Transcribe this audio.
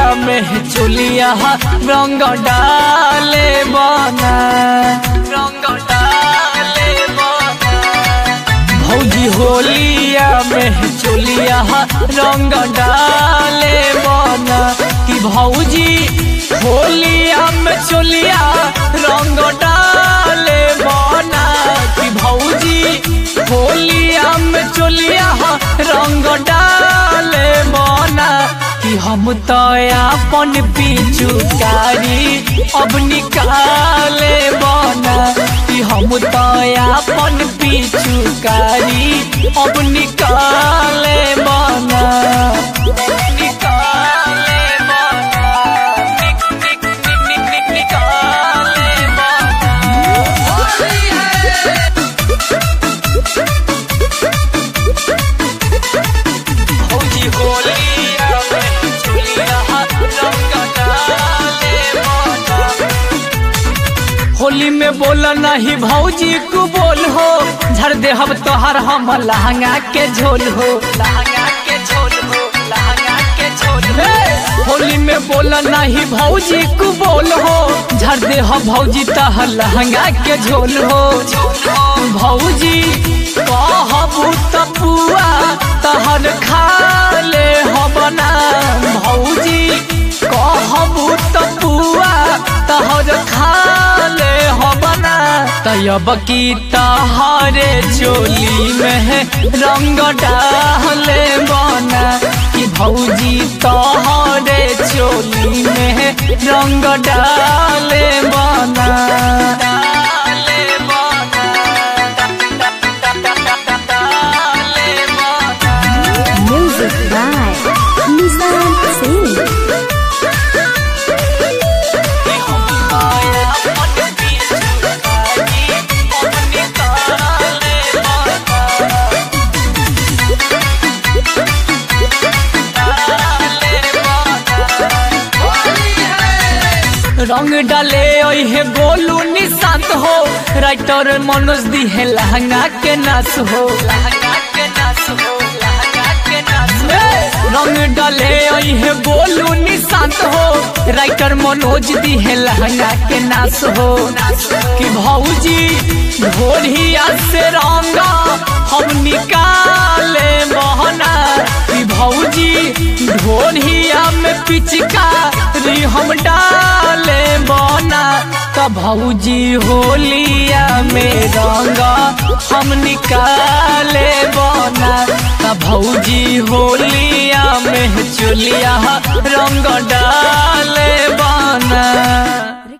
में चुलिया रंग डाले बना रंग डाले बना भौजी होलिया में चुलिया रंग डाले बना कि भौजी होलिया में चुलिया रंग डाले बना कि भौजी होलिया में चुलिया रंग डाले बना कि हम तो अपन पिचुकारी अब निकाले बना कि हम तो अपन पिचुकारी अब निकाले बना निकाले बना निक निक निक निक निक निकाले भौजी होलिया में चुलिया रंग डाले बना होली में बोला नहीं भौजी को बोल हो झर दे हम तोहर हम लहंगा के झोल हो लहंगा के झोल हो लहंगा के झोल हो होली में बोला नहीं भौजी को बोल हो झर दे हम भौजी तहर लहंगा के झोल हो भौजी कहबू तपुआ तहर खा ले बना भौजी कहबू तपुआ तहर खा ले बना तयब की तहरे चोली में रंग डाले बना कि भौजी तहरे चोली में रंग डाले बना डाले बना डाले बना Music by Nissan Singh. रंग डाले ओहे गोलू निशांत हो राइटर मनोज दी है लहंगा के नाच हो लहंगा के नाच हो लहंगा के नाच रंग डाले ओहे गोलू निशांत हो राइटर मनोज दी है लहंगा के नाच हो कि भौजी ढोलिया से रंगा हम निकाले बहना कि भौजी ढोलिया में पिचकारी हम डाले बना त भौजी होलिया में रंगा हम निकाले बना त भौजी होलिया में चुलिया रंग डाले बना